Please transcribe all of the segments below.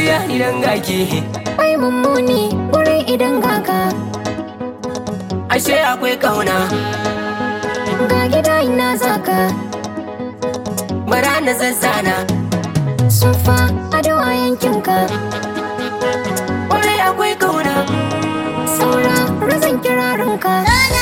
zuciya idan gaki Bai mummuni wurin idan gaka ashe akwai kauna Ga gida ina zaka bara na zazzana Sufa ado a yankinka kwarai akwai kauna Saura razan kirarinka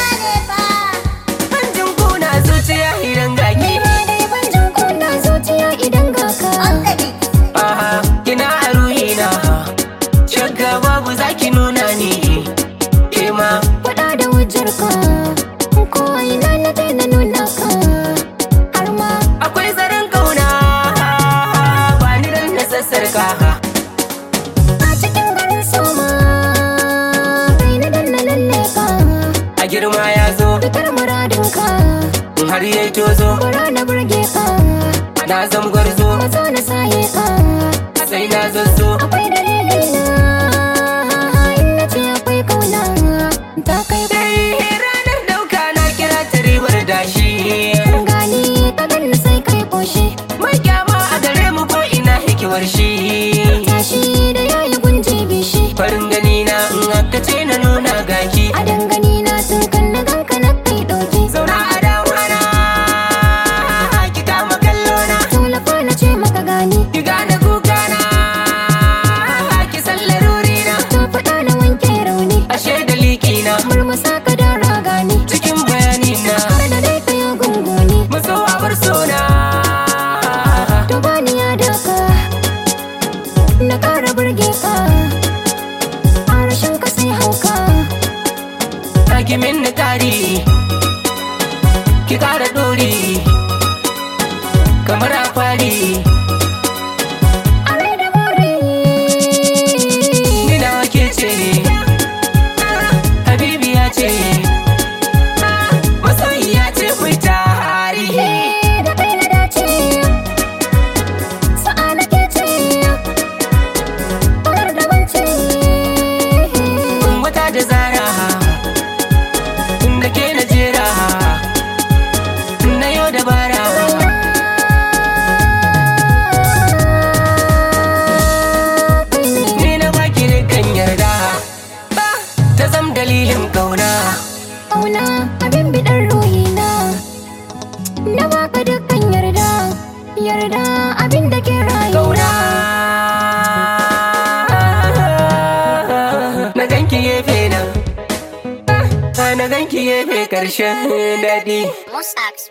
hanjin kuna zuciya idan gaki Dai ban jin kuna zuciya idan gaka aha kina a ruhina shakka babu zaki nuna ni kema Faɗa da hujjarka Ko a ina na daina nuna ka Har ma akwai zaren kauna ba ni dan na sassarka a cikin garin soma Kai na danna lalle ka a girma ya zo Fitar muradinka in har yayi tozo Bara na burge ka na zam gwarzo Mazo na saye ka sai na zazzo Akwai dalili na In na ce akwai kauna Ta kai dai ranar dauka na kira ta ribar dashi gani Ka ganni sai kai koshi mai kyama a gare mu ko ina hikimar shi Tashi da yayi gunji bishi farin gani na in aka ce na nuna gaki A dangane na tun kan na ganka na kai ɗauki zauna a dawana ki kama kallo na Tallafa na ce maka gani ki gane kuka na ki san laruri na Ta faɗa na wanke rauni ashe da liki na Murmusa ka da ragani cikin bayani na Har da dai ka yi gunguni maso bar sona To bani ya daka Na ƙara burge ka A rashin ka sai hauka ki min ni kari ki kara dori kamar a fari A rai da more ni na ke ce habibi ya ce masoyi ya ce ku tari Da kai na dace Sa'a na ke ce Ƙarar da wance wata da zara da ke na jera na yau dabara ni na baki kan yarda ta zam dalilin kauna Ƙauna abin biɗar ruhina Na baka dukkan yarda Yarda abin da ke rayuwa kauna na ganki gefe nan na ganki gefe karshen daɗi Musax